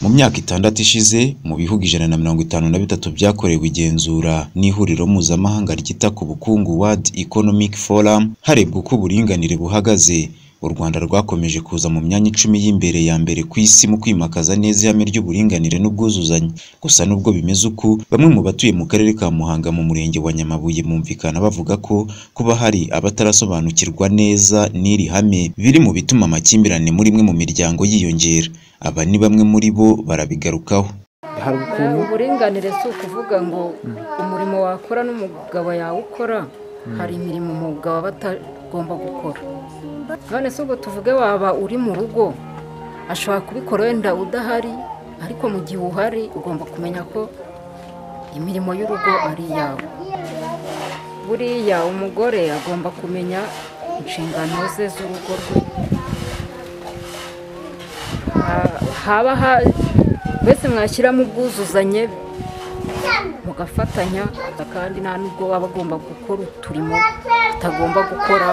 Mu myaka itandatu ishize, mu bihugu ijana na mirongo itanu na bitatu byakorewe igenzura n'Ihuriro Mpuzamahanga ryita ku Bukungu World Economic Forum, harebwa uko uburinganire buhagaze, u Rwanda rwakomeje kuza mu myanya icumi y'imbere ya mbere ku Isi mu kwimakaza neza ihame ry'uburinganire n'ubwuzuzanye. Gusa nubwo bimeze uku, bamwe mu batuye mu Karere ka Muhanga mu Murenge wa Nyamabuye bumvikana bavuga ko kuba hari abatarasobanukirwa neza n'iri hame, biri mu bituma amakimbirane muri imwe mu miryango yiyongera. Aba ni bamwe muri bo barabigarukaho. hari ukuntu uburinganire si ukuvuga ngo umurimo wakora n'umugabo yawukora hari imirimo umugabo aba atagomba gukora none si ubwo tuvuge waba uri mu rugo ashobora kubikora wenda udahari ariko mu gihe uhari ugomba kumenya ko imirimo y'urugo ari iyawe buriya umugore agomba kumenya inshingano ze z'urugo rwe Ha- haba ha- mbese mwashyiramo ubwuzuzanye mugafatanya kandi nta nubwo waba agomba gukora uturimo tutagomba gukora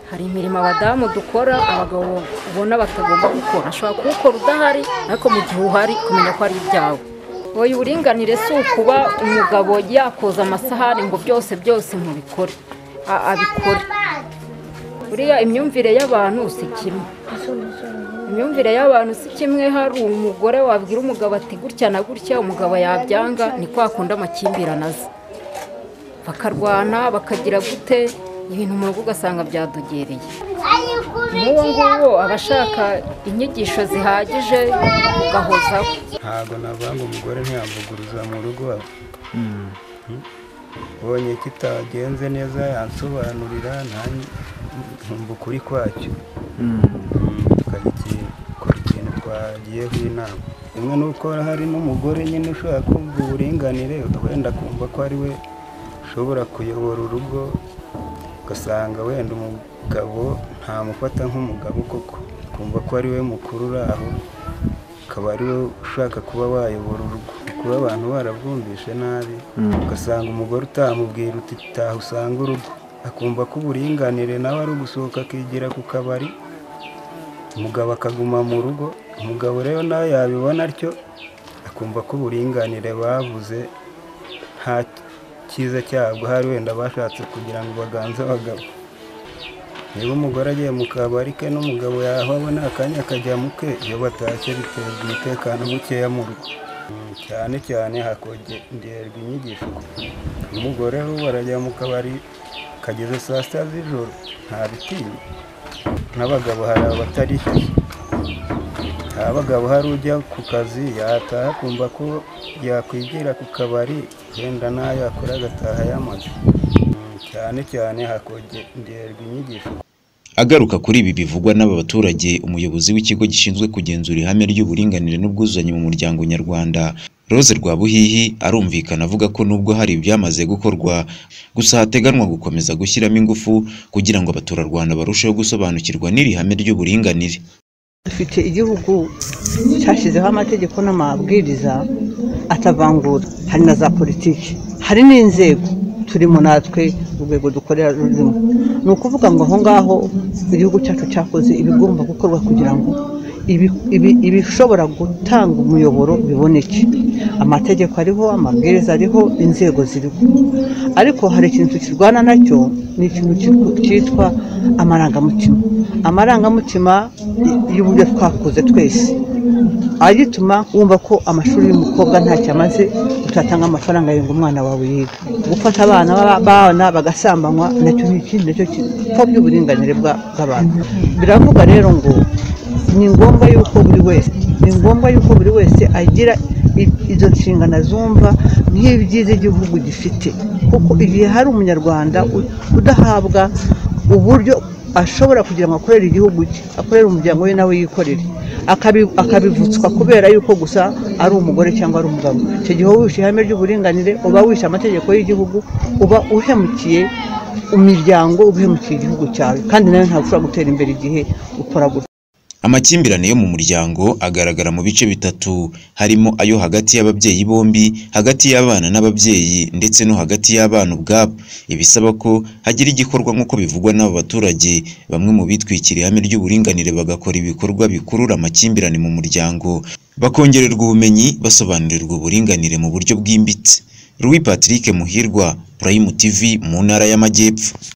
hari imirimo abadamu dukora abagabo ubona batagomba gukora ashobora kuwukora udahari ariko mu gihe uhari kumenya ko ari ibyawe wowe uburinganire si ukuba umugabo yakoza amasahani ngo byose byose mubikore A- abikore buriya imyumvire y'abantu si kimwe imyumvire y'abantu si kimwe hari umugore wabwira umugabo ati gutya na gutya umugabo yabyanga ni kwa kundi amakimbirane aza bakarwana bakagira gute ibintu mu rugo ugasanga byadogereye n'uwo nguwo aba ashaka inyigisho zihagije ugahozaho ntabwo navuga ngo umugore ntiyamuguruza mu rugo iwawe ubonye kitagenze neza yansobanurira nta- nkumva ukuri kwacyo Mm, tukajya ikintu gukora ikintu twagiyeho inama rimwe nuko hari n'umugore nyine ushobora kumva uburinganire wenda akumva ko ari we ushobora kuyobora urugo ugasanga wenda umugabo ntamufata nk'umugabo koko ukumva ko ari we mukuru uri aho akaba ari we ushaka kuba wayobora urugo kuba abantu barabwumvishe nabi ugasanga umugore utamubwira uti taha usanga urugo akumva ko uburinganire nawe ari ugusohoka akigira ku kabari umugabo akaguma mu rugo umugabo rero nawe yabibona atyo akumva ko uburinganire bavuze nta cyiza cyabwo hari wenda bashatse kugira ngo baganze abagabo niba umugore agiye mu kabari ke n'umugabo yahabona akanya akajya mu ke iyo batashye biteza umutekano mukeya mu rugo Mm, cyane cyane hakongerwa inyigisho umugore ubu arajya mu kabari kageze saa sita z'ijoro ntabitinya n'abagabo hari abatariho hari abagabo hari ujya ku kazi yataha akumva ko yakwigira ku kabari wenda n'ayo akora agataha yamaze Mm, cyane cyane hakongerwa inyigisho Agaruka kuri ibi bivugwa n'aba baturage, umuyobozi w'ikigo gishinzwe kugenzura ihame ry'uburinganire n'ubwuzuzanye mu muryango nyarwanda, Rose Rwabuhihi, arumvikana avuga ko nubwo hari ibyamaze gukorwa, gusa hateganwa gukomeza gushyiramo ingufu kugira ngo abaturarwanda barusheho gusobanukirwa n'iri hame ry'uburinganire. dufite igihugu cyashyizeho amategeko n'amabwiriza atavangura hari na za politiki hari n'inzego turimo natwe urwego dukorera rurimo ni ukuvuga ngo aho ngaho igihugu cyacu cyakoze ibigomba gukorwa kugira ngo ibi- ibi- ibishobora gutanga umuyoboro biboneke amategeko ariho amabwiriza ariho inzego ziriho ariko hari ikintu tukirwana nacyo ni ikintu cyitwa- cyitwa amarangamutima amarangamutima y'uburyo twakuze twese agituma wumva ko amashuri y'umukobwa ntacyo amaze utatanga amafaranga ngo umwana wawe yiga gufata abana b'abana bagasambanywa nacyo ni ikindi nacyo gipfobya uburinganire bwa- bw'abantu biravuga rero ngo ni ngombwa yuko buri wese ni ngombwa yuko buri wese agira i- izo nshingano azumva nk'ibyiza igihugu gifite kuko igihe hari umunyarwanda u- udahabwa uburyo ashobora kugira ngo akorere igihugu cye akorere umuryango we nawe yikorere akabi- akabivutswa kubera yuko gusa ari umugore cyangwa ari umugabo icyo gihe uba wishe ihame ry'uburinganire uba wishe amategeko y'igihugu uba uhemukiye imiryango uba uhemukiye igihugu cyawe kandi nawe ntabwo ushobora gutera imbere igihe ukora gutya amakimbirane yo mu muryango agaragara mu bice bitatu harimo ayo hagati y'ababyeyi bombi hagati y'abana n'ababyeyi ndetse no hagati y'abana ubwabo ibisaba ko hagira igikorwa nk'uko bivugwa n'aba baturage bamwe mu bitwikiriye ihame ry'uburinganire bagakora ibikorwa bikurura amakimbirane mu muryango bakongererwa ubumenyi basobanurirwa uburinganire mu buryo bwimbitse Louis Patrick Muhirwa Prime TV mu ntara y'Amajyepfo